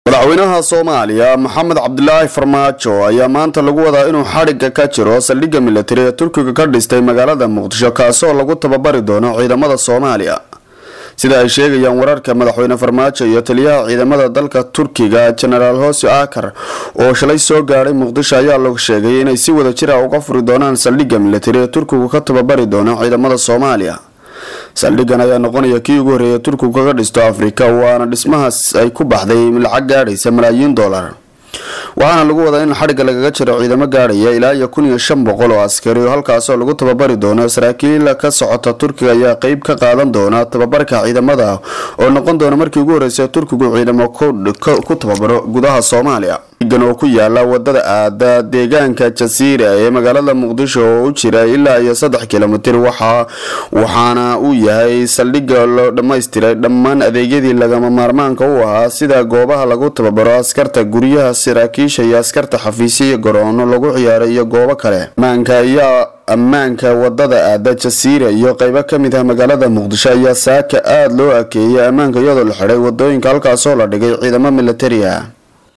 madaxweynaha soomaaliya maxamed cabdilaahi farmaajo ayaa maanta lagu wadaa inuu xadhigga ka jiro saldhigga militari ee turkiga ka dhistay magaalada muqdisho kaasoo lagu tababari doono ciidamada soomaaliya sida ay sheegayaan wararka madaxweyne farmaajo iyo taliyaha ciidamada dalka turkiga jenaraal hosi akar oo shalay soo gaadhay muqdisho ayaa la sheegay inay si wada jira uga furi doonaan saldhigga militari ee turkigu ka tababari doono ciidamada soomaaliya saldhiggan ayaa noqonaya kii ugu horreeya turkigu kaga dhisto afrika waana dhismahaas ay ku baxday lacag gaadhaysa malaayiin dollar waxaana lagu wadaa in xadhigga lagaga jiro ciidamo gaadhaya ilaa iyo kun iyo shan boqol oo askari oo halkaasoo lagu tababari doono saraakiil ka socota turkiga ayaa qeyb ka qaadan doona tababarka ciidamada oo noqon doona markii ugu horreysay turkigu ciidamo ku tababaro gudaha soomaaliya gan oo ku yaala wadada aada deegaanka jasiira ee magaalada muqdisho oo u jira ilaa iyo saddex kilomitir waxaana uu yahay saldhigga loo dhammaystiray dhammaan adeegyadii lagama maarmaanka u ahaa sida goobaha lagu tababaro askarta guryaha saraakiisha iyo askarta xafiisyo iyo garoono lagu ciyaaray iyo goobo kale maanka ayaa ammaanka wadada aada jasiira iyo qeybo kamid ah magaalada muqdisho ayaa saaka aada loo akeeyay ammaanka iyadoo la xidhay wadooyinka halkaasoo la dhigay ciidamo militari ah